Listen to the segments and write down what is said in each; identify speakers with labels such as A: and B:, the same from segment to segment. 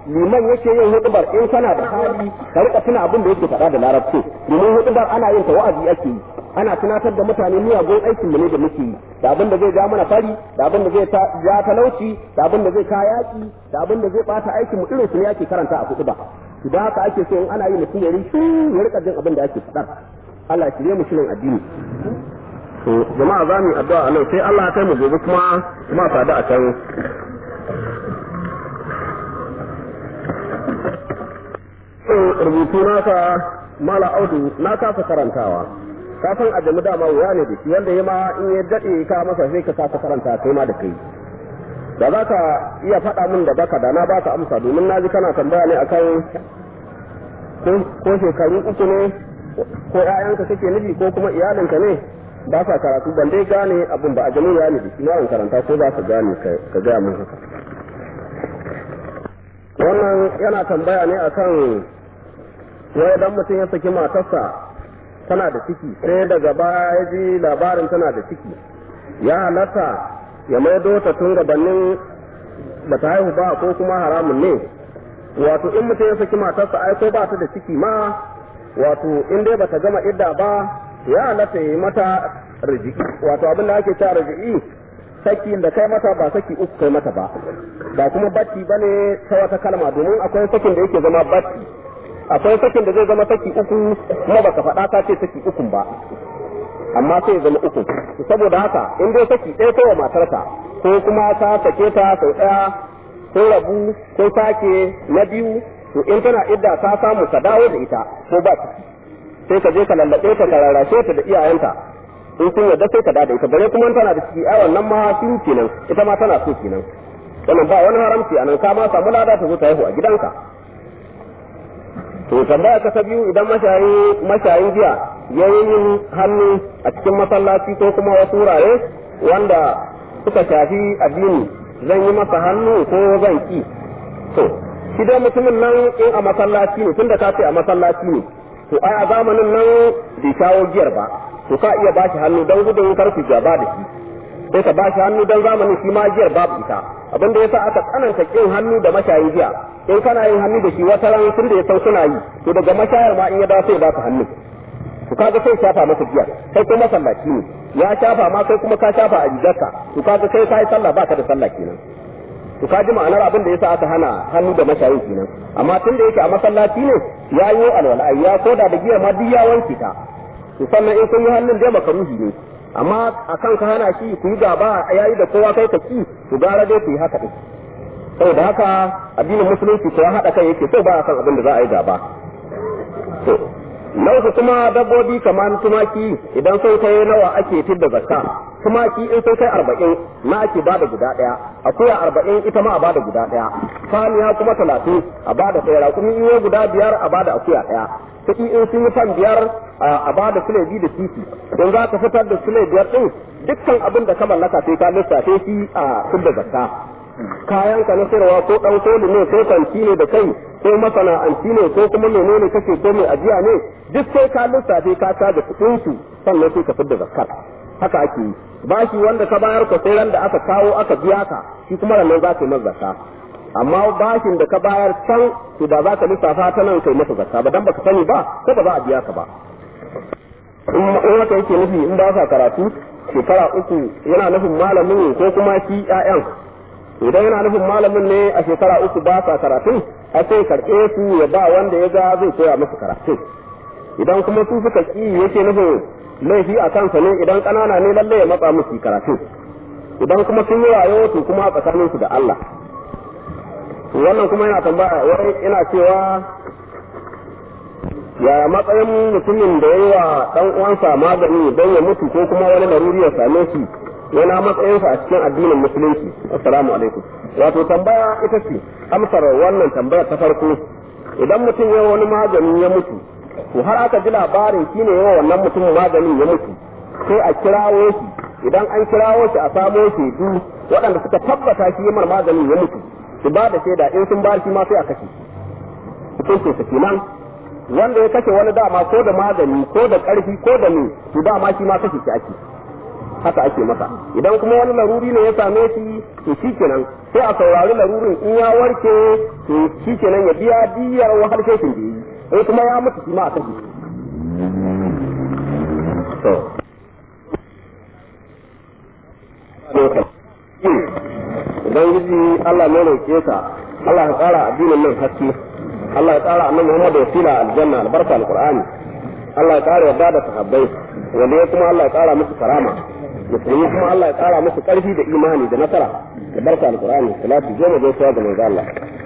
A: liman yake yin hudubar in kana da hali ka rika tuna abin da yake faɗa da larabci domin hudubar ana yin ta wa'azi ake yi ana tunatar da mutane miyagun aikin mu ne da muke yi da abin da zai ja mana fari da abin da zai ja talauci da abin da zai ka yaki da abin da zai bata aikin mu irin su ne ake karanta a huduba idan haka ake so in ana yi mutum ya rishi ya rika jin abin da ake faɗa Allah shirye mu shirin addini to jama'a za mu yi addu'a a nan sai Allah ya kai mu gobe kuma kuma sadu a can rubutu naka mala audu na kasa karantawa ka san a jami dama wuya ne da shi wanda ya ma in ya daɗe ka masa sai ka kasa karanta kai ma da kai da za ka iya faɗa min da baka da na baka amsa domin na ji kana tambaya ne akan ko shekaru uku ne ko ƴaƴanka kake nufi ko kuma iyalinka ne ba sa karatu ban dai gane abin ba a jami ya ne da shi na karanta ko za ka gane ka gaya min haka wannan yana tambaya ne akan wai idan mutum ya saki matarsa tana da ciki sai daga baya ya ji labarin tana da ciki ya halatta ya maido ta tun gabanin ba ta haihu ba ko kuma haramun ne wato in mutum ya saki matarsa ai ko ba ta da ciki ma wato in dai bata gama idda ba ya halatta ya yi mata rijiki wato abin da ake cewa rijiki saki da kai mata ba saki uku kai mata ba ba kuma batti bane ta wata kalma domin akwai sakin da yake zama batti akwai sakin da zai zama saki uku kuma baka faɗa ka ce saki uku ba amma sai ya zama uku saboda haka in dai saki ɗaya kai wa matarka ko kuma ka sake ta sau ɗaya ko rabu ko sake na biyu to in tana idda ta samu ka dawo da ita ko ba ciki sai ka je ka lallaɓe ta ka rarrashe ta da iyayenta in sun yarda sai ka da ita bare kuma tana da ciki ai wannan ma sun kenan ita ma tana so kenan wannan ba wani haramci anan ka ma samu lada ta zo ta haihu a gidanka to tambaya ka ta biyu idan mashayi mashayin giya ya yi hannu a cikin masallaci ko kuma wasu wurare wanda suka shafi addini zan yi masa hannu ko zan ki to shi dai mutumin nan in a masallaci ne tunda ka ce a masallaci ne to ai a zamanin nan bai shawo giyar ba to ka iya bashi hannu don gudun karfi gaba da shi sai ka bashi hannu don zamanin shi ma giyar babu ita abin da yasa aka tsananta kin hannu da mashayin giya in kana yin hannu da shi wata ran tun da ya san suna yi to daga mashayar ma in ya dawo sai ba ka hannu to kaga sai shafa masa giya kai ko masallaci ne ya shafa ma kai kuma ka shafa a rigarka to kaga kai kai sallah baka da sallah kenan to ka ji ma'anar abin da yasa aka hana hannu da mashayin kenan amma tun da yake a masallaci ne ya yi alwala ya koda da giya ma duk ya wanke ta to sannan in kun yi hannun dai makaruhi ne amma akan ka hana shi ku yi gaba yayi da kowa kai ka ki to gara dai ku yi haka din saboda haka addinin musulunci ko haɗa kai yake so ba san abin da za a yi gaba to nauku kuma dabbobi kamar tumaki idan sun kai nawa ake fidda zakka tumaki in sun kai arba'in na ake bada guda ɗaya akuya arba'in ita ma a bada guda ɗaya saniya kuma talatin a bada ɗaya rakumi in guda biyar a bada akuya ɗaya kuɗi in sun yi fan biyar a bada sule biyu da titi don za ka fitar da sule biyar ɗin dukkan abin da ka mallaka sai ka lissafe shi a fidda zakka kayan ka na sayarwa ko dan koli ne ko kanti ne da kai ko masana'anci ne ko kuma menene kake ko mai ajiya ne duk sai ka lissafe ka ta da kuɗin su sannan sai ka fidda zakkar haka ake yi bashi wanda ka bayar ka sai ran da aka kawo aka biya ka shi kuma nan za ka yi masa zakka amma bashin da ka bayar can to da za ka lissafa ta nan kai masa zakka ba dan baka sani ba ko ba za a biya ka ba in haka yake nufi in ba sa karatu shekara uku yana nufin malamin ko kuma shi ƴaƴan idan yana nufin malamin ne a shekara uku ba sa karatu a sai karɓe su ya ba wanda ya ga zai koya musu karatu idan kuma su suka ki yake nufin laifi a kansa ne idan ƙanana ne lallai ya matsa musu karatu idan kuma sun yi wayo to kuma a tsakanin su da Allah wannan kuma yana tambaya wai ina cewa ya matsayin mutumin da ya yi wa ɗan uwansa magani don ya mutu ko kuma wani laruri ya same shi yana matsayinsa a cikin addinin musulunci assalamu alaikum wato tambaya ita ce amsar wannan tambaya ta farko idan mutum ya wani magani ya mutu to har aka ji labarin shine yawa wannan mutum maganin ya mutu sai a kirawo shi idan an kirawo shi a samo shaidu waɗanda suka tabbata shi yamar maganin ya mutu su ba da shaida in sun ba shi ma sai a kashe hukuncin sa kenan wanda ya kashe wani dama ko da magani ko da ƙarfi ko da me to dama shi ma kashe shi ake haka ake masa idan kuma wani laruri ne ya same shi to shikenan sai a saurari larurin in ya warke to shikenan ya biya diyar wahal shekin da yi in kuma ya mutu shi ma a kashe to Ubangiji Allah ne roƙe ka Allah ya ƙara addinin nan haske Allah ya ƙara annabi Muhammad wasila aljanna albarka alqur'ani Allah ya ƙara yarda da sahabbai wanda ya kuma Allah ya ƙara musu karama musulmi kuma Allah ya ƙara musu ƙarfi da imani da nasara da barka alqur'ani salatu goma da ga manzo Allah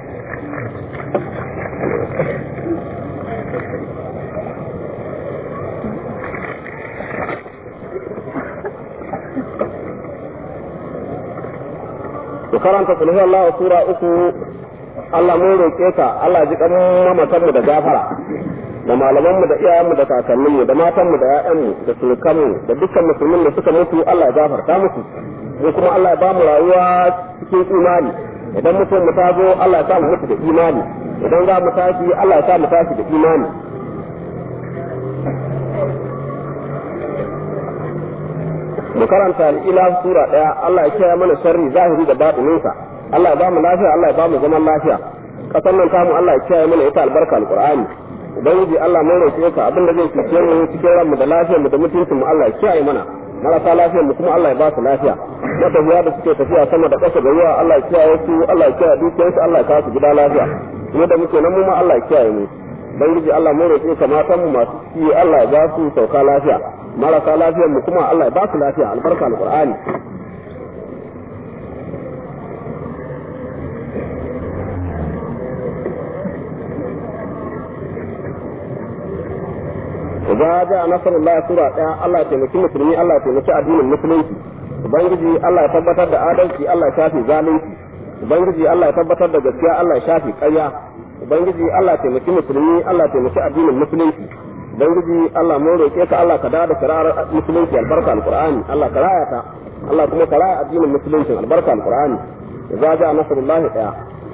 A: ku karanta kulhu Allah sura uku Allah mun roƙe ka Allah ji kan mamatan mu da gafara da malaman mu da iyayen mu da kakannin mu da matan mu da ƴaƴan mu da surukan mu da dukkan musulmin da suka mutu Allah ya gafarta musu mu kuma Allah ya ba mu rayuwa cikin imani idan mutum mu ta zo Allah ya sa mu mutu da imani idan za mu tashi Allah ya sa mu tashi da imani mu karanta al'ila sura daya Allah ya kiyaye mana sharri zahiri da batininsa Allah ya ba mu lafiya Allah ya ba mu zaman lafiya kasan nan tamu Allah ya kiyaye mana ita albarka alqur'ani ubangiji Allah mun roƙe ka abin da zai cuce mu cikin ranmu da lafiyar mu da mutuncin mu Allah ya kiyaye mana marasa lafiyar mu kuma Allah ya ba su lafiya matafiya da suke tafiya sama da ƙasa da ruwa Allah ya kiyaye su Allah ya kiyaye dukiyarsu Allah ya kawo su gida lafiya mu da muke nan mu ma Allah ya kiyaye mu ubangiji Allah mun roƙe ka matan mu masu ciki Allah ya ba su sauka lafiya marasa lafiyar mu kuma Allah ya ba su lafiya albarka alqur'ani Za ja nasarullah sura ɗaya Allah ya taimaki musulmi Allah ya taimaki addinin musulunci ubangiji Allah ya tabbatar da adalci Allah ya shafi zalunci ubangiji Allah ya tabbatar da gaskiya Allah ya shafi ƙarya ubangiji Allah ya taimaki musulmi Allah ya taimaki addinin musulunci ubangiji Allah mun roƙe ka Allah ka da da shari'ar musulunci albarka alqur'ani Allah ka raya ta Allah kuma ka raya addinin musulunci albarka alqur'ani za ja nasrullahi daya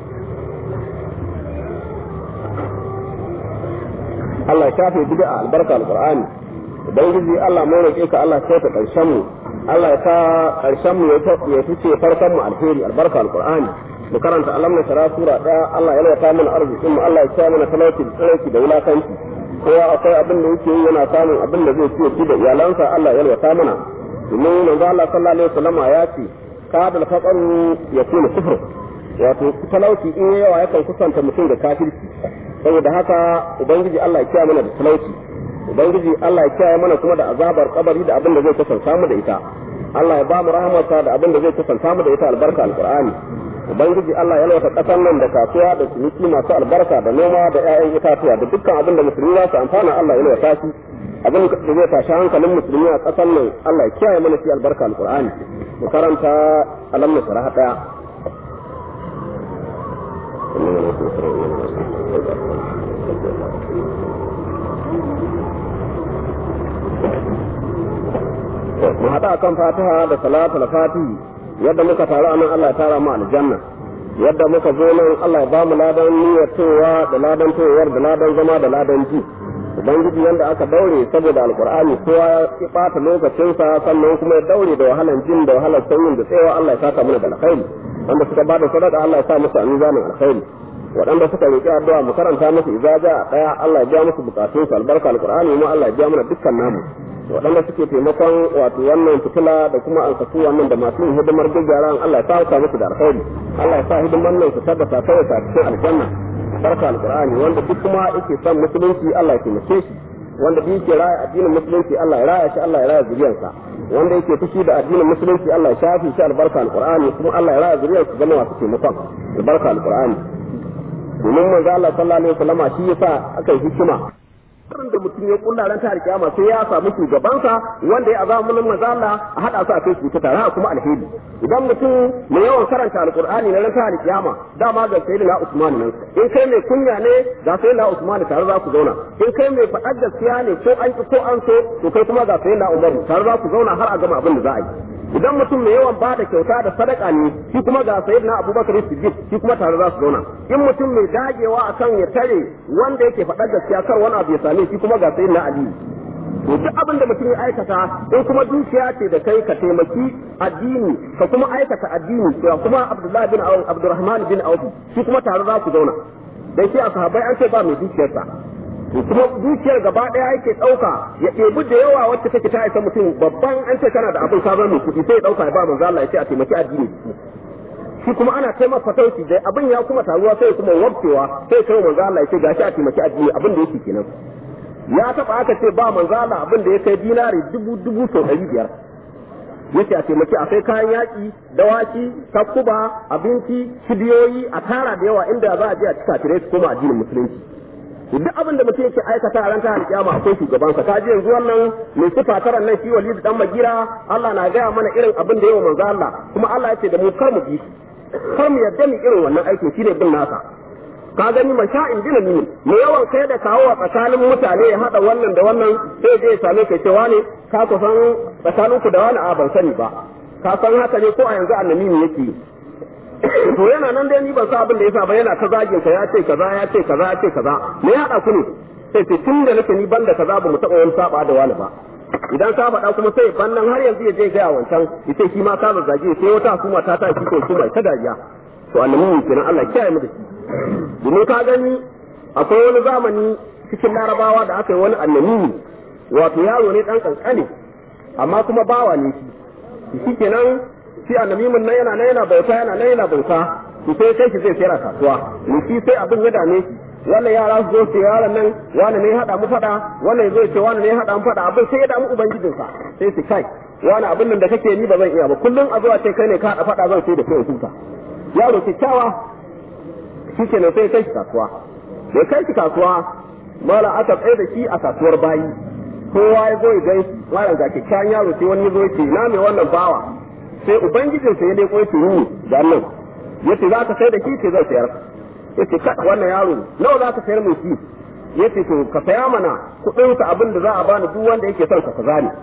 A: Allah ya shafe bid'a albarka alqur'ani ubangiji Allah mun roƙe ka Allah ya ta karshen mu Allah ya sa karshen mu ya fice farkon mu alheri albarka alqur'ani mu karanta alam na shara sura daya Allah ya yalwata mana arzikin mu Allah ya sa mana talauci tsarki da wulakanci kowa akwai abin da yake yana samun abin da zai ciye da iyalansa Allah ya yalwata mana domin manzo Allah sallallahu alaihi wasallam ya ce kadal faqaru yakunu kufr wato talauci in yawa yakan kusanta mutum da kafirci saboda haka ubangiji Allah ya kiyaye mana da talauci ubangiji Allah ya kiyaye mana kuma da azabar kabari da abin da zai kusanta mu da ita Allah ya ba mu rahmarsa da abin da zai kusanta mu da ita albarka alqur'ani ubangiji Allah ya lauta kasar nan da kasuwa da ciniki masu albarka da noma da 'ya'yan itatuwa da dukkan abin da musulmi za su amfana Allah ya lauta shi abin da zai tashi hankalin musulmi a kasar nan Allah ya kiyaye mana shi albarka alqur'ani mu karanta alam nasrah daya mu haɗa kan fatiha da salatul fatihi yadda muka taru anan Allah ya tara mu aljanna yadda muka zo nan Allah ya bamu ladan niyyar towa da ladan towar da ladan zama da ladan ji ubangiji yanda aka daure saboda alqur'ani kowa ya bata lokacinsa sannan kuma ya daure da wahalan jin da wahalan sanyin da tsayawa Allah ya saka mana da alkhairi wanda suka bada sadaka Allah ya sa musu amizanin alkhairi waɗanda suka roƙi addu'a mu karanta musu izaja ɗaya Allah ya biya musu bukatunsu albarka alqur'ani mu Allah ya biya mana dukkan namu waɗanda suke taimakon wato wannan fitila da kuma alkatu wannan da masu hidimar gaggaran Allah ya sa musu da alkhairi Allah ya sa hidimar nan su tabbata ta ta cikin aljanna barka alqur'ani wanda duk kuma yake son musulunci Allah ya taimake shi wanda duk yake raya addinin musulunci Allah ya raya shi Allah ya raya zuriyarsa wanda yake fushi da addinin musulunci Allah ya shafi shi albarka alqur'ani kuma Allah ya raya zuriyarsa zama masu taimakon albarka alqur'ani domin manzo Allah sallallahu alaihi wasallama shi yasa aka yi hikima karin da mutum ya kulla ran tare kiyama sai ya samu shugabansa wanda ya azama mun manzo Allah a hada su a kai su ta tare kuma alheri idan mutum mai yawan karanta alqur'ani na ran tare kiyama dama ga sayyidina Usman nan in kai mai kunya ne ga sayyidina Usman tare za ku zauna in kai mai faɗar gaskiya ne ko an ko an so to kai kuma ga sayyidina Umar tare za ku zauna har a gama abin da za a yi idan mutum mai yawan bada kyauta da sadaka ne shi kuma ga sayyidina Abubakar Siddiq shi kuma tare za su zauna in mutum mai dagewa akan ya tare wanda yake faɗar gaskiya kar wani abu ya same shi kuma ga sayyidina Ali to duk abin da mutum ya aikata in kuma dukiya ce da kai ka taimaki addini ka kuma aikata addini to kuma Abdullahi bin Abdurrahman bin Auf shi kuma tare za ku zauna dan shi a sahabbai an ce ba mai dukiyarsa to kuma dukiyar gaba daya yake dauka ya ɗebi da yawa wacce take ta isa mutum babban an ce kana da abin ka mai kuɗi sai ya dauka ya ba manzo Allah ya ce a taimaki addini shi kuma ana taimaka fatauci da abin ya kuma taruwa sai kuma wabcewa sai kai manzo Allah ya ce gashi a taimaki addini abin da yake kenan ya taba aka ce ba manzo Allah abin da ya kai dinari dubu dubu sau ɗari biyar yace a taimaki a kai kayan yaƙi dawaki takkuba abinci kibiyoyi a tara da yawa inda za a je a cika tire su koma addinin musulunci duk abin da mutum yake aikata a ran ta alƙiyama akwai shugabansa ka ji yanzu wannan mai sifa taran nan shi walidu dan magira Allah na gaya mana irin abin da yawa manzo Allah kuma Allah ya ce da mu kar mu bi kar mu yarda mu irin wannan aikin shine bin nasa ka gani masha'in dinami ne yawan kai da kawo a tsakanin mutane ya hada wannan da wannan sai zai same ka cewa ne ka kusan tsakanin ku da wani a ban sani ba ka san haka ne ko a yanzu annabi ne yake to yana nan dai ni ban sa abin da yasa ba yana ta zagin ka ya ce kaza ya ce kaza ya ce kaza me ya hada ku ne sai ce tun da nake ni banda kaza ba mu taba wani saba da wani ba idan ka faɗa kuma sai bannan har yanzu ya je ga wancan yace shi ma ka zazzage sai wata hukuma ta ta shi ko kuma ta dariya to annabi kenan Allah kiyaye mu da shi domin ka gani akwai wani zamani cikin larabawa da aka yi wani annabi wato yaro ne dan kankane amma kuma bawa ne shi shi kenan shi annabimin nan yana nan yana bauta yana nan yana bauta to sai kai shi zai sayar kasuwa ni shi sai abin ya dame shi wannan yara su zo su yaran nan wani ne hada mu fada wannan zo ce wani ne hada mu fada abin sai ya damu ubangijinsa sai su kai wani abin nan da kake ni ba zan iya ba kullum a zuwa ce kai ne ka hada fada zan sai da kai huta yaro kyakkyawa shi ke nan sai kai shi kasuwa da kai shi kasuwa mala aka tsaye da shi a kasuwar bayi kowa ya zo ya gan shi malam ga kyakkyawan yaro sai wani ya zo ya ce na mai wannan bawa sai ubangijinsa ya leko ya ce ni da nan yace za ka sai da shi ce zan sayar yace ka wannan yaro nawa za ka sayar mai shi yace to ka saya mana kuɗin sa abin da za a bani duk wanda yake son ka kaza ne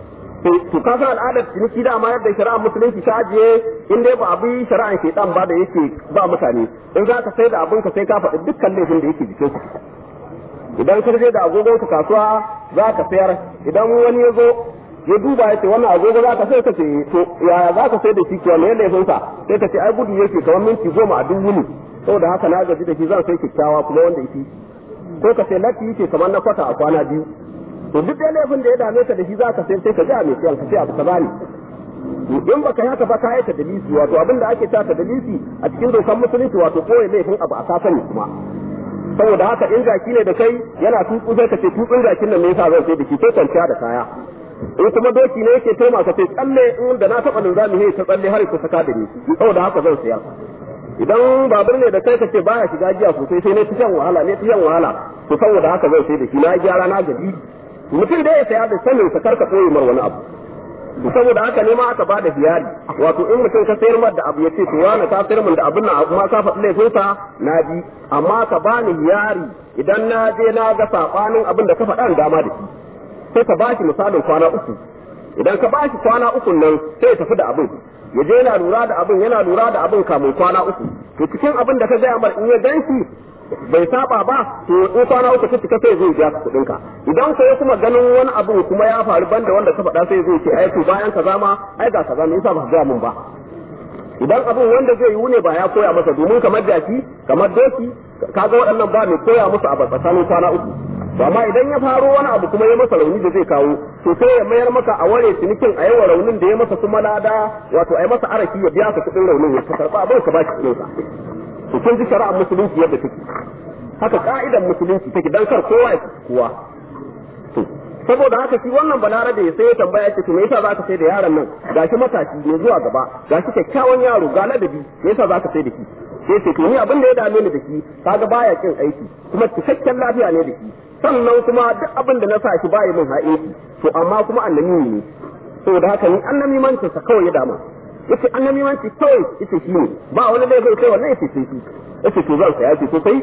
A: to ka san al'adar ciniki da ma yadda shari'ar musulunci ta ajiye in dai ba a bi shari'ar shaitan ba da yake ba mutane in za ka sai da abin ka sai ka faɗi dukkan laifin da yake jikin ku idan ka je da agogon ka kasuwa za ka sayar idan wani ya zo ya duba ya ce wannan agogo za ka sai ka ce to yaya za ka sai da shi kiwa me laifin sa sai ka ce ai gudu yake kamar minti goma a duk wuni saboda haka na gaji da shi zan sai kyakkyawa kuma wanda yake ko ka ce latti yake kamar na kwata a kwana biyu to duk dai laifin da ya dame ka da shi za ka sai sai ka ji a mai siyan ka ce abu kaza ne in baka yi haka ba ka yi ta dalisi wato abin da ake ta ta dalisi a cikin dokan musulunci wato koyi laifin abu a sasani kuma saboda haka in jaki ne da kai yana tutsu sai ka ce tutsun jakin nan ne yasa zan sai da shi sai kwanciya da kaya in kuma doki ne yake taima ka ce tsalle in da na taɓa linzami ne ta tsalle har ku saka da ni saboda haka zan siya idan babur ne da kai ka ce baya shiga giya sosai sai ne ta shan wahala ne ta shan wahala to saboda haka zan sai da shi na gyara na gaji mutum da ya saya da sanin sa karka koyi mar wani abu to saboda haka ne ma aka ba da hiyari wato in mutum ka sayar mar da abu ya ce to wani ka sayar min da abin nan kuma ka faɗi laifin sa na ji amma ka bani hiyari idan na je na ga sabanin abin da ka faɗa dama da shi sai ka bashi misalin kwana uku idan ka bashi kwana uku nan sai ya tafi da abin ya je yana lura da abin yana lura da abin kamun kwana uku to cikin abin da ka gaya mar in ya ganshi bai saba ba to in kwana uku ta cika sai zai biya ka kuɗin ka idan ko kuma ganin wani abu kuma ya faru banda wanda ka faɗa sai zai ce ai to bayan kaza ma ai ga kaza me yasa ba ka gaya mun ba idan abin wanda zai yi ne ba ya koya masa domin kamar jaki kamar doki kaga waɗannan ba mai koya musu a tsakanin kwana uku to amma idan ya faro wani abu kuma ya masa rauni da zai kawo to sai ya mayar maka a ware cinikin a yawa raunin da ya masa kuma lada wato a yi masa araki ya biya ka kuɗin raunin ya karɓa abin ka ba shi kuɗin sa to kun ji shari'ar musulunci yadda take haka ka'idar musulunci take dan kar kowa ya kowa to saboda haka shi wannan balarabe sai ya tambaya ce to me yasa zaka sai da yaron nan gashi matashi ne zuwa gaba gashi kyakkyawan yaro ga ladabi me yasa zaka sai da shi sai ce to ni abin da ya dame ni da shi kaga baya kin aiki kuma cikakken lafiya ne da shi sannan kuma duk abin da na sa shi baya min ha'inci to amma kuma annabi ne saboda haka ni annabi mancin sa kawai ya dama yace annabi manci kawai yace shi ne ba wani laifin kai wannan yace sai shi yace to zan saya ce to sai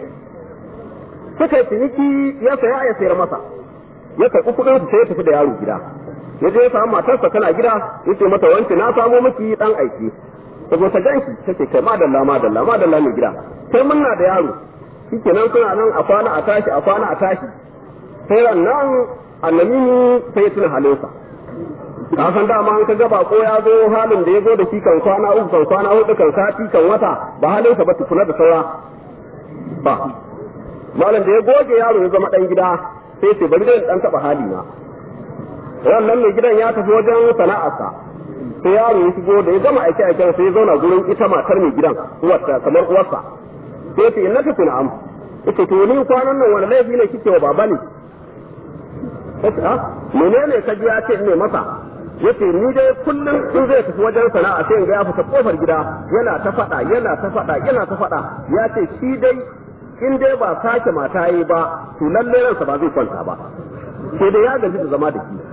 A: suka yi ciniki ya saya ya sayar masa ya karɓi kuɗin su sai ya tafi da yaro gida ya je ya samu matarsa tana gida yace mata wanke na samo miki dan aiki ta zo ta ganshi take kai madalla madalla madalla ne gida sai munna da yaro shikenan suna nan a kwana a tashi a kwana a tashi sai nan annabi sai ya tuna halinsa ka san dama an ka gaba ko ya zo halin da ya zo da shi kan kwana uku kan kwana hudu kan sati kan wata ba halinsa ba tukuna da saura ba malam da ya goge yaro ya zama dan gida sai ce bari dai dan taba hali na wannan mai gidan ya tafi wajen sana'arsa sai yaro ya shigo da ya gama aike aiken sai ya zauna gurin ita matar mai gidan uwarta kamar uwarsa sai ce inna ta na'am yace to ni kwanan nan wani laifi ne kike wa baba ne yace a menene ka ji ya ce ne masa yace ni dai kullum in zai tafi wajen sana'a sai in ga ya fita kofar gida yana ta faɗa yana ta faɗa yana ta faɗa ya ce shi dai in dai ba sake mata yi ba to lalle ransa ba zai kwanta ba sai dai ya gaji da zama da shi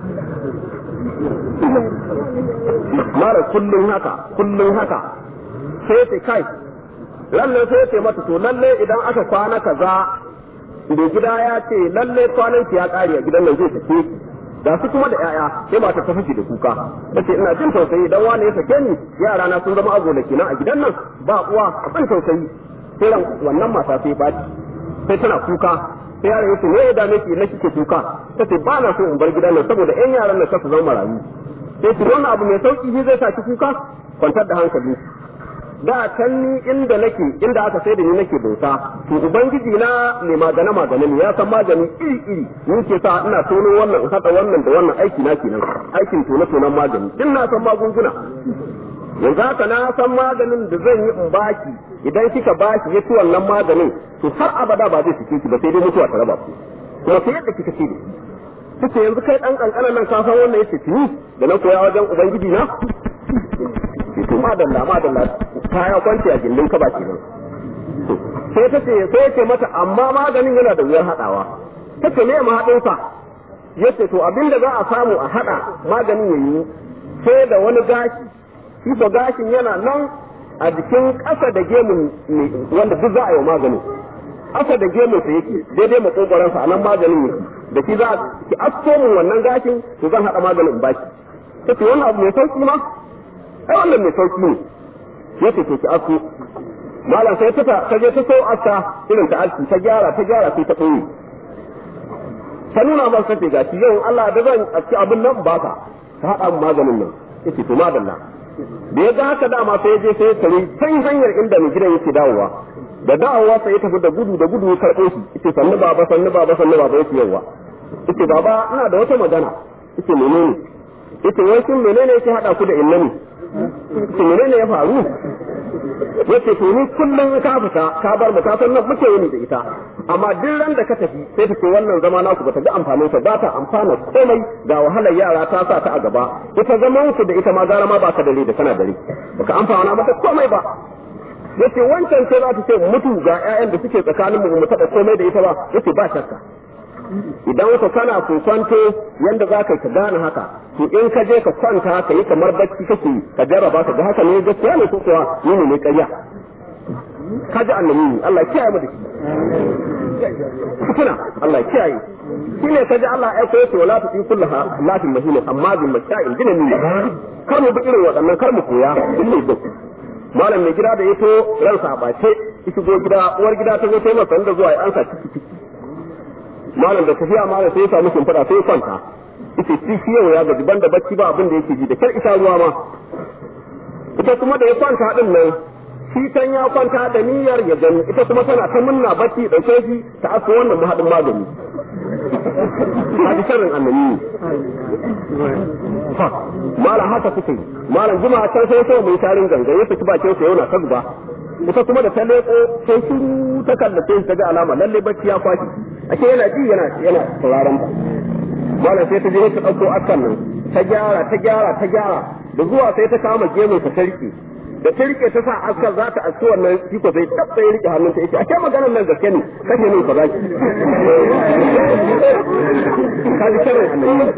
A: mara kullum haka kullum haka sai ta kai lalle sai ta mata to lalle idan aka kwana kaza da gida ya ce lalle kwanan ya kare a gidan nan zai sake da su kuma da yaya sai mata ta fashe da kuka tace ina jin tausayi dan wani ya sake ni yara na sun zama agola kenan a gidan nan ba uwa a ban tausayi sai ran wannan mata sai baci sai tana kuka sai yaron yace me ya dame ki na kike kuka tace ba na so in bar gidan nan saboda ƴan yaran nan su zama marayu sai ki wannan abu mai sauki shi zai sa ki kuka kwantar da hankali da can ni inda nake inda aka sai da ni nake bauta to ubangiji na ne magana magana ne ya san magani iri iri ni ke sa ina tono wannan in hada wannan da wannan aiki na kenan aikin tono tonon magani din na san magunguna yanzu haka na san maganin da zan yi in baki idan kika baki ya ci wannan maganin to har abada ba zai cike ki ba sai dai mutuwa ta raba ku kuma sai yadda kika ce da shi kace yanzu kai dan kankanan nan ka san wannan yace tuni da na koya wajen ubangiji na to madalla madalla kaya kwanci a gindin ka ba kenan sai ta ce sai ce mata amma maganin yana da wuyar hadawa ta ce me ma hadin sa yace to abinda za a samu a hada maganin yayi sai da wani gashi shi ko gashin yana nan a jikin ƙasa da gemun wanda duk za a yi maganin ƙasa da gemun sa yake daidai makogoransa a nan maganin yake da shi za a ki asko mun wannan gashin to zan haɗa maganin baki ta ce wannan abu mai sauki ma ai wannan mai sauki ne ya ce to ki asko malam sai ta ta je ta so aska irin ta alki ta gyara ta gyara sai ta ɓoye ta nuna ba sai ga shi yau Allah da zan aski abin nan ba ka ta haɗa maganin nan yace to madalla da ya ga haka dama sai ya je sai ya tare can hanyar inda mai gidan yake dawowa da dawowa sai ya tafi da gudu da gudu ya karɓo shi yace sannu baba sannu baba sannu baba yake yawa yace baba ina da wata magana yace menene yace wai shin menene yake hada ku da innani yace menene ya faru yace to ni kullum ka fita ka bar mu ka san nan muke yini da ita amma duk ran da ka tafi sai ta ce wannan zama naku bata ga amfanin sa ba ta amfana komai ga wahalar yara ta sa ta a gaba ita zaman ku da ita ma gara ma ba ka dare da kana dare baka amfana mata komai ba yace wancan sai za ta ce mutu ga ƴaƴan da suke tsakanin mu mu taɓa komai da ita ba yace ba shakka idan ka kana kwanto yanda za ka gane haka to in ka je ka kwanta ka yi kamar bacci kake ka jarraba ka ga haka ne gaskiya ne ko kuwa ni ne ƙarya ka ji annabi Allah kiyaye mu da shi kuna Allah kiyaye shi ne ka ji Allah ya koyo wala tu in kullaha lafin mahina amma bin masha'in dinani kar mu bi irin waɗannan kar mu koya in da malam mai gida da ya to ransa a bace shigo gida uwar gida ta zo ta yi masa da zuwa ya ansa ciki ciki malam da tafiya malam sai ya samu shimfiɗa sai ya kwanta ita shi shi yau ya gaji banda bacci ba abin da yake ji da kyar isa ruwa ma ita kuma da ya kwanta din nan shi can ya kwanta da niyyar ya gani ita kuma tana ta munna bacci dauke shi ta aso wannan mahadin magani hadi sharrin annabi malam haka suke malam jima can sai sai mai tarin ganga ya fiti bakin sa yana ta zuba ita kuma da ta leko sai shiru ta kallace ta ga alama lalle bacci ya kwashi ake yana ji yana yana sauraron ta malam sai ta je ta dauko askan nan ta gyara ta gyara ta gyara da zuwa sai ta kama gemun ta sarki da ta rike ta sa askar za ta aski wannan iko sai tabbai rike hannun ta yace a kai maganar nan gaske ne kashe min ka zaki ka ji sharri annabi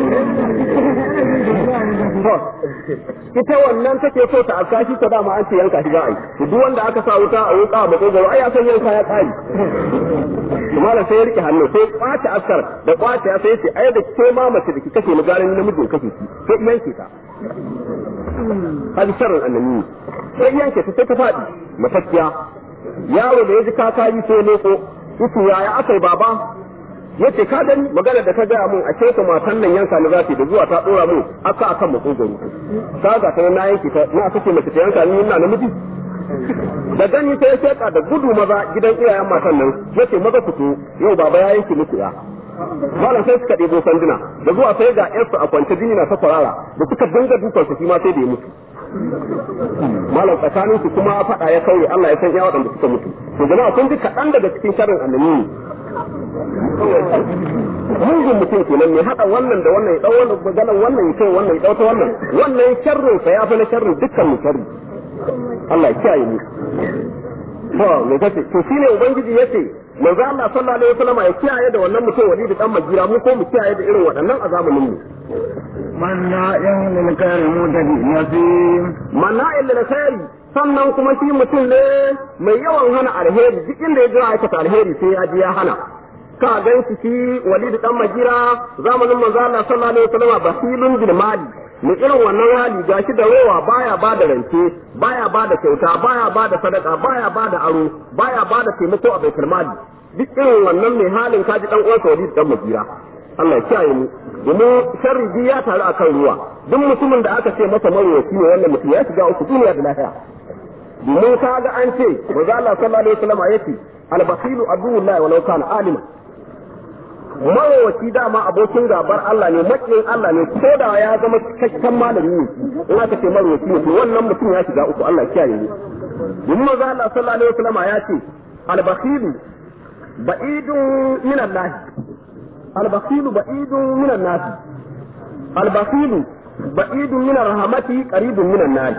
A: ita wannan take so ta aska shi ta dama an ce yanka shi za a yi to duk wanda aka sa wuta a wuka a makogoro ai ya san yanka ya tsari malam sai ya rike hannu sai kwace askar da kwace ya sai ce ai da ke ma mace da ki kashe ni garin namijin kashe ki sai yanke ta hadi sharrin annabi sai yanke ta sai ta faɗi matacciya yaro da ya ji kakari sai leko yace yaya aka yi baba yace ka gani magana da ka gaya mun a ce matan nan yanka ni za ta da zuwa ta dora mun aka akan makogoro ka ga ta na yanki ta na kace mace ta yanka ni ina namiji da gani sai ya da gudu maza gidan iyayen matan nan yace maza fito yau baba ya yanki muku ya malam sai suka ɗebo sanduna da zuwa sai ga yarsu a kwance jini na ta kwarara da suka dinga dukan su shi ma sai da ya mutu malam tsakanin su kuma faɗa ya kauye Allah ya san ya waɗanda suka mutu to jama'a kun ji kaɗan daga cikin sharrin annabi mugun mutum kenan mai haɗa wannan da wannan ya ɗau wannan maganan wannan ya kai wannan ya ɗau ta wannan wannan sharrin sa ya fi na sharrin dukkan mu sharri Allah ya kiyaye mu to me kace to shine ubangiji yace manzo Allah sallallahu alaihi wasallam ya kiyaye da wannan mutum wali da dan majira mu ko mu kiyaye da irin waɗannan a zamanin mu
B: manna'in lil khairi mutadi nasim
A: manna'in lil khairi sannan kuma shi mutum ne mai yawan hana alheri duk inda ya jira aikata alheri sai ya ji ya hana ka gan shi shi walid dan majira zamanin manzo Allah sallallahu alaihi wasallam basilun bil mali mu irin wannan hali gashi da rowa baya ba da rance baya ba da kyauta baya ba da sadaka baya ba da aro baya ba da taimako a baitul mali duk irin wannan mai halin kaji dan uwansa walid dan majira Allah ya kiyaye mu domin sharri biyu ya taru akan ruwa duk mutumin da aka ce masa marowaci ne wannan mutum ya shiga uku duniya da lafiya domin ka ga an ce manzo Allah sallallahu alaihi wasallam yace al-bakhilu aduwwullahi walau kana alima marowaci dama abokin gabar Allah ne makiyin Allah ne ko da ya zama cikakken malami ne in aka ce marowaci ne to wannan mutum ya shiga uku Allah kiyaye ne domin manzo Allah sallallahu alaihi wasallam ya ce al-bakhilu ba'idun min Allah al-bakhilu ba'idun min an-nas al-bakhilu ba'idun min rahmati qaribun min an-nas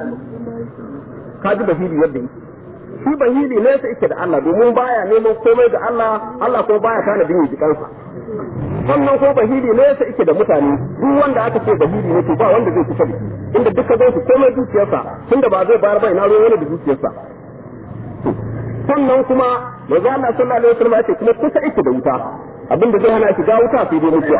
A: kaji bahili yadda yake shi bahili ne sai yake da Allah domin baya neman komai ga Allah Allah ko baya tana bin jikansa sannan ko bahili ne sai yake da mutane duk wanda aka ce bahili ne to ba wanda zai kusa da shi inda duka zai komai dukiyarsa tunda ba zai bayar ba ina ruwan wani da dukiyarsa sannan kuma manzo Allah sallallahu alaihi wasallam ya ce kuma kusa yake da wuta abinda zai hana shi ga wuta sai dai mutuwa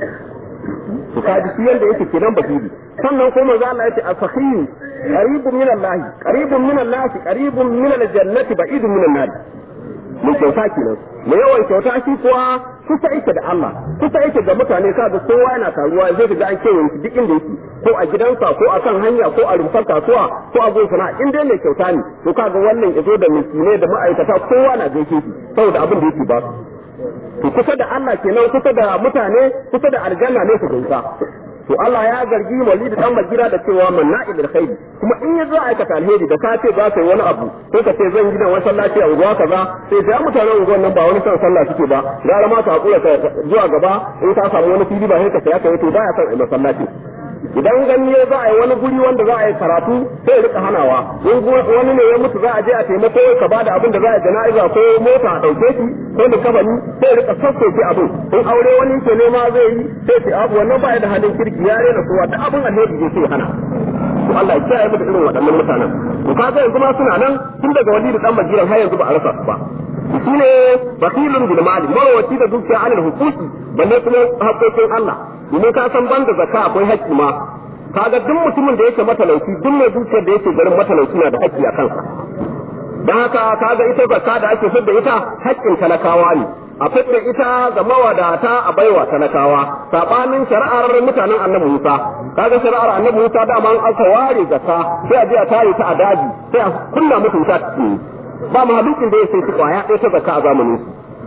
A: to kaji shi yanda yake kenan bahili sannan kuma manzo Allah ya ce asakhiyu qaribun min Allah qaribun min Allah qaribun min al-jannati ba'idun min an-nar mun kyauta kenan mai yawan kyauta shi kuwa kusa yake da Allah kusa yake ga mutane kaga kowa yana taruwa zai ga an kewaye shi duk inda yake ko a gidansa ko a kan hanya ko a rumfar kasuwa ko a gun sana'a in dai mai kyauta ne to kaga wannan yazo da miskinai da ma'aikata kowa na gaishe shi saboda abin da yake ba to kusa da Allah kenan kusa da mutane kusa da aljanna ne su gaisa to Allah ya zargi walid dan magira da cewa manna'il alkhairi kuma in ya zo aikata alheri da ka ce za ka yi wani abu ko ka ce zan gina wani sallaci a unguwa kaza sai sai mutanen unguwan nan ba wani son sallah suke ba gara ma ka hakura ka zuwa gaba in ka samu wani fili ba sai ka saya ka yi to baya son a masallaci idan gani ya za a yi wani guri wanda za a yi karatu sai rika hanawa in wani ne ya mutu za a je a taimako ka bada abin da za a jana'iza ko mota a ɗauke shi ko da kabani sai rika sassauke abin in aure wani ke nema zai yi sai ce abu wannan ba da halin kirki ya rena kowa da abin alheri zai sai hana to Allah ya kiyaye mu da irin waɗannan mutanen to kaga yanzu ma suna nan tun daga wali da dan majiran har yanzu ba a rasa su ba shine bakilun bil mali mawaci da dukiya alal hukuki balle kuma haƙoƙin Allah domin ka san banda zakka akwai haƙƙi ma kaga duk mutumin da yake matalauci duk mai dukiyar da yake garin matalauci na da haƙƙi a kansa dan haka kaga ita zakka da ake fidda ita haƙƙin talakawa ne a fidda ita ga mawadata a baiwa talakawa sabanin shari'ar mutanen annabi Musa kaga shari'ar annabi Musa dama an aka ware zakka sai a je a tare ta a daji sai a kunna mutum ta ba mahalukin da ya sai kwaya ɗaya ta zakka a zamanin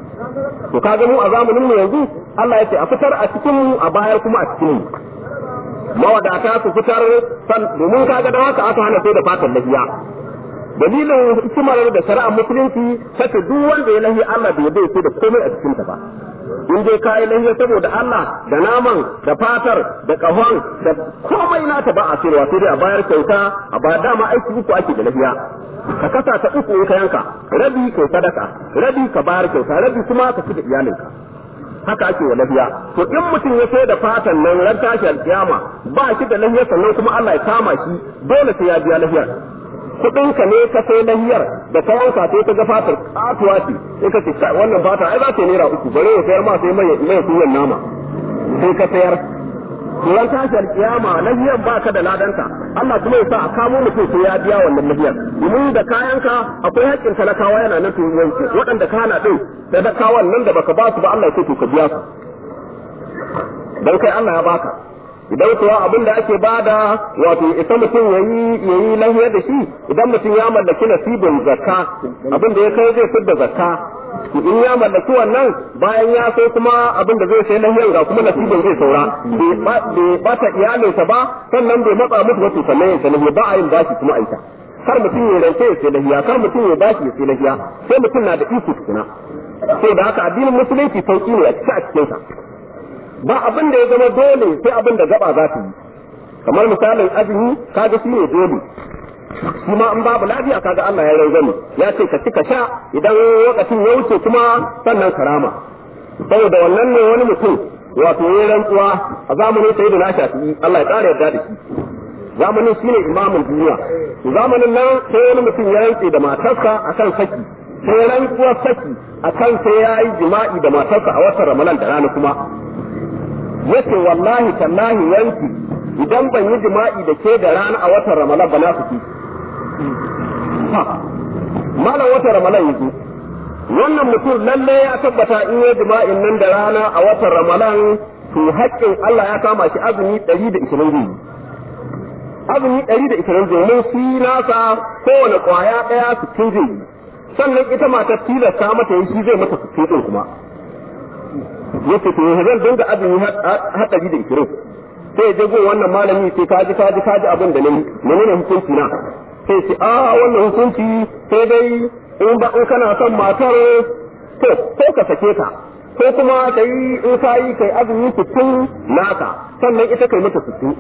A: su to kaga mu a zamanin mu yanzu Allah ya ce a fitar a cikin mu a bayar kuma a cikin mu mawadata su fitar san domin kaga da haka aka hana sai da fatan lafiya dalilin hikimar da shari'ar musulunci sace duk wanda ya lahi Allah bai bai sai da komai a cikin ta ba in dai kai lahiya saboda Allah da naman da fatar da kahon da komai nata ba a sayarwa sai dai a bayar kyauta a ba dama aiki uku ake da lafiya ka kasa ta uku in ka yanka rabi kai sadaka rabi ka bayar kyauta rabi kuma ka ci da iyalinka haka ake wa lafiya to in mutum ya sai da fatan nan ran tashi alkiyama ba shi da lafiya sannan kuma Allah ya kama shi dole sai ya biya lafiyar kudin ka ne ka sai lahiyar da ka yanka sai ka ga fatar katuwa ce sai ka ce kai wannan fata ai za ta naira uku bare ya sayar ma sai mai mai kunyan nama sai ka sayar ran tashar kiyama lahiyan baka da ladanta Allah kuma ya sa a kamo mutum sai ya biya wannan lahiyar domin da kayanka akwai haƙƙin talakawa yana nan to yanke waɗanda ka hana din talakawan nan da baka ba su ba Allah ya ce to ka biya su dan kai Allah ya baka idan kuwa abin da ake bada wato ita mutum yayi yayi lahiya da shi idan mutum ya mallaki nasibin zakka abin da ya kai zai fidda zakka in ya mallaki wannan bayan ya sai kuma abin da zai sai lahiyan ga kuma nasibin zai saura bai bata iyalinsa ba sannan bai matsa musu wasu sannan ya sai lahiya ba a yin bashi kuma aita kar mutum ya rance ya sai lahiya kar mutum ya bashi ya sai lahiya sai mutum na da iko tukuna sai da haka addinin musulunci sauki ne a cikin a cikinsa ba abin da ya zama dole sai abin da gaba za ta yi kamar misalin azumi kaga shi ne dole shi ma in babu lafiya kaga Allah ya rangwame ya ce ka ci ka sha idan lokacin ya wuce kuma sannan karama saboda wannan ne wani mutum wato ya rantsuwa a zamanin sai da na shafi Allah ya ƙara yarda da shi zamanin shi ne imamin duniya zamanin nan sai wani mutum ya rantse da matarsa akan saki sai rantsuwar saki akan sai ya yi jima'i da matarsa a watan ramadan da rana kuma yace wallahi tallahi yanki idan ban yi jima'i da ke da rana a watan ramadan ba na fiki malam watan ramadan yake wannan mutum lalle ya tabbata in yi jima'in nan da rana a watan ramadan to haƙƙin Allah ya kama shi azumi 120 zai azumi 120 domin shi nasa kowane ƙwaya ɗaya 60 zai sannan ita matar tilasta mata yi shi zai mata 60 ɗin kuma yace to zan dinga azumi har ɗari da ishirin sai je gun wannan malami sai kaji kaji kaji abin da nayi menene hukunci na sai ce a wannan hukunci sai dai in ba in kana son matar to ko ka sake ta ko kuma kai in ka yi kai azumi sittin naka sannan ita kai mata sittin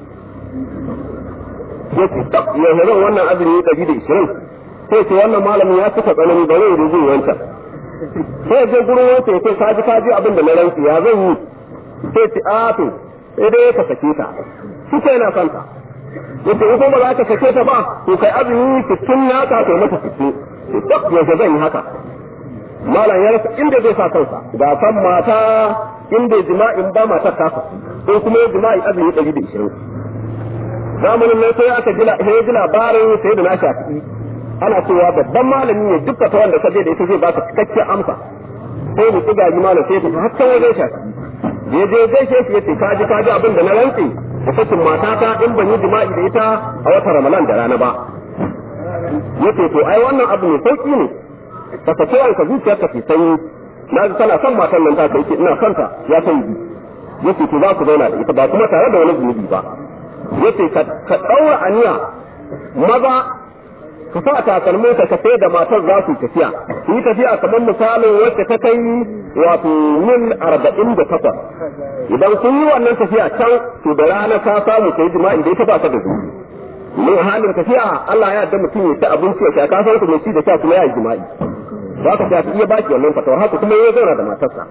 A: yace tab yanzu zan wannan azumi ɗari da ishirin sai ce wannan malamin ya suka tsanani ba zai rubu wancan sai je gurin wata ya ce kaji kaji abin da na rantsi ya zan yi sai ci a to sai dai ka sake ta shi sai na son ta yace in kuma za ka sake ta ba to kai azumi sittin na ka kai mata sittin duk yaushe zan yi haka malam ya rasa inda zai sa kansa ga san mata inda jima'in ba matar ta ko kuma jima'i azumi ɗari da ishirin zamanin nan sai aka ji labarin sai da na shafi ana cewa babban malami ne duk ta wanda ka je da ita zai baka cikakken amsa sai mu tsiga ji malam sai ta har can wajen shi je je gaishe shi yace ka ji ka ji abin da na rantsi da sakin matata in ban yi jima'i da ita a watan ramadan da rana ba yace to ai wannan abu ne sauki ne ka sake ka zuciyarka ke sanyi na ji tana son matan nan ta kai ce ina son ta ya san ji yace to za ku zauna da ita ba kuma tare da wani zunubi ba yace ka daura aniya maza ka sa takalmin ka sai da matar za su tafiya su yi tafiya kamar misalin wacce ta kai wato mil arba'in da takwas idan sun yi wannan tafiya can to da rana ka samu ka yi jima'i da ita ba ka da zuwa mun halin tafiya Allah ya yarda mutum ya ci abinci ya sha ka san mai ci da sha kuma ya yi jima'i za ka ta iya baki wannan fatawar haka kuma ya zauna da matarsa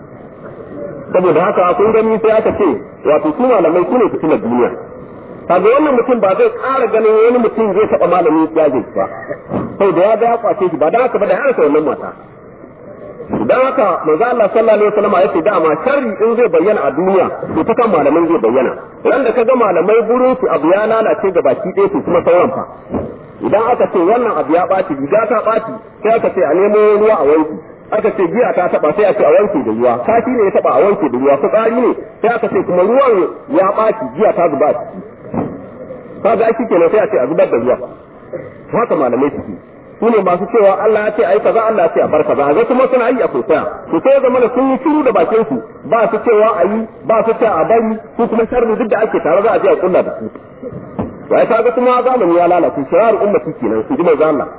A: saboda haka kun gani sai aka ce wato su malamai su ne fitilar duniya kaga wannan mutum ba zai ƙara ganin wani mutum zai taɓa malamin ya zai ba sau da ya ga ya kwace shi ba dan haka ba da ya rasa wannan mata dan haka manzo Allah sallallahu alaihi wasallam ya ce dama sharri in zai bayyana a duniya to ta kan malaman zai bayyana ran da kaga malamai burin su abu ya lalace ga baki ɗaya su kuma sauran fa idan aka ce wannan abu ya ɓaci riga ta ɓaci sai aka ce a nemo ruwa a wanki aka ce giya ta taba sai a ce a wanke da ruwa kashi ne ya taba a wanke da ruwa fitsari ne sai aka ce kuma ruwan ya ɓaci giya ta zuba ciki kaga ai kenan sai a ce a zubar da ruwa haka malamai suke su ne masu cewa Allah ya ce ai kaza Allah ya ce a bar kaza ga kuma suna yi a koya to sai zama da sun yi shiru da bakin su ba su cewa a yi ba su cewa a bari su kuma sharri duk da ake tare za a je a kulla da su wai kaga kuma zamani ya lalace shirar ummati kenan su ji manzo Allah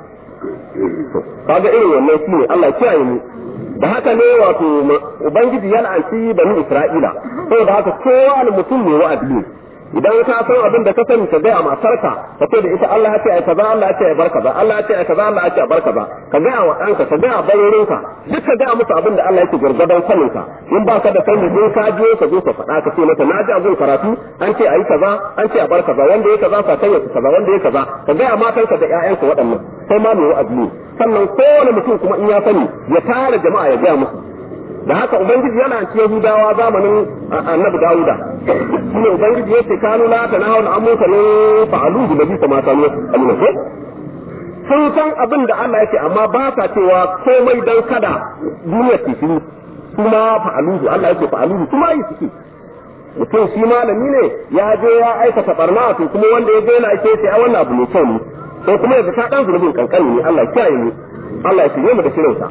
A: kaga irin wannan shine Allah kiyaye mu da haka ne wato ubangiji ya la'anci bani Isra'ila saboda haka kowa mutum ne wa'adi ne idan ka san abin da ka sani ka gaya matarka ka ce da ita Allah ya ce ai kaza Allah ya ce ai bar kaza Allah ya ce ai kaza Allah ya ce ai bar kaza ka gaya wa ɗanka ka gaya barorinka duk ka gaya musu abin da Allah yake gargadan sanin ka in ba ka da sani in ka je ka zo ka faɗa ka ce mata na ji abin karatu an ce ai kaza an ce a bar kaza wanda ya kaza ka sanya kaza wanda ya kaza ka gaya matarka da ƴaƴanka waɗannan sai ma mai wa'azi ne sannan kowane mutum kuma in ya sani ya tara jama'a ya gaya musu da haka ubangiji yana ce Yahudawa zamanin Annabi Dawuda shine ubangiji yace kanu la tanahul amuka ne fa'alu bi nabi kama kanu alina sun san abin da Allah yake amma ba sa cewa komai dan kada duniya ta shi kuma fa'alu Allah yake fa'alu kuma yi suke mutum shi malami ne ya je ya aikata barna to kuma wanda ya je yana ake sai a wannan abu ne kyau ne sai kuma yanzu ta dan zunubin kankani ne Allah ya kiyaye mu Allah ya shirye mu da shirinsa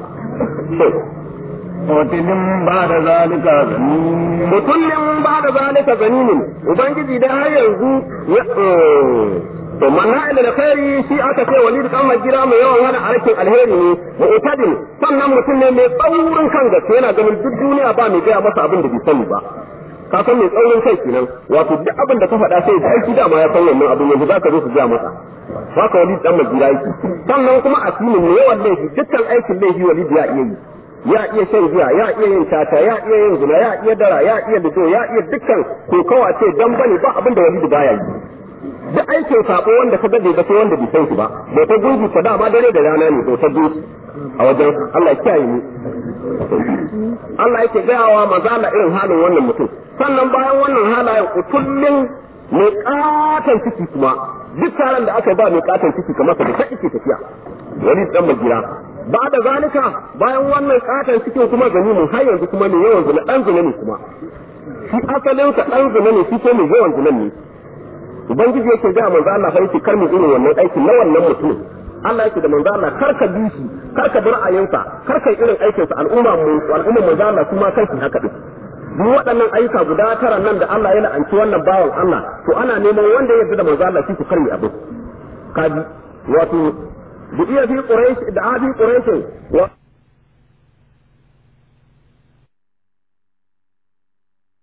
B: mutumin ba da zalika zanin
A: mutumin ba da zalika zaninin ubangiji dai har yanzu ya to manna ila da khairi shi aka ce walid dan majira mai yawan hana arkin alheri ne mu'tadin sannan mutum ne mai tsaurin kan gaske yana ganin duk duniya ba mai gaya masa abin da bai sani ba ka san mai tsaurin kai kenan wato duk abin da ka faɗa sai da aiki dama ya san wannan abin yanzu zaka zo su gaya masa haka walid dan majira yake sannan kuma asimin ne yawan laifi dukkan aikin laifi walid ya iya yi ya iya shan giya ya iya yin tata ya iya yin zina ya iya dara ya iya lido ya iya dukkan kokawa ce dan bane ba abin da walid baya yi duk aikin sabo wanda ka gade ba sai wanda bai san shi ba bai ta gungu ta dama dare da rana ne bai ta gungu a wajen Allah ya kiyaye mu Allah yake gayawa maza Allah irin halin wannan mutum sannan bayan wannan halayen kullun mai katon ciki kuma duk taron da aka yi ba mai katon ciki kamar ka da ta ike tafiya wani dan magira ba da zalika bayan wannan katon cikin kuma gani mun har yanzu kuma ne yawan zina dan zina ne kuma shi asalin ka dan zina ne shi ko mai yawan zina ne ubangiji yake ga manzo Allah fa yake kar mu irin wannan aikin na wannan mutum Allah yake da manzo Allah kar ka bi shi kar ka bi ra'ayinsa kar ka irin aikin sa al'umma mu al'umma manzo Allah kuma kanki haka din duk waɗannan ayyuka guda tara nan da Allah ya la'anci wannan bawan Allah to ana neman wanda ya yarda da manzo Allah shi ku karmi abin kaji wato bi iya fi quraish da abi quraish wa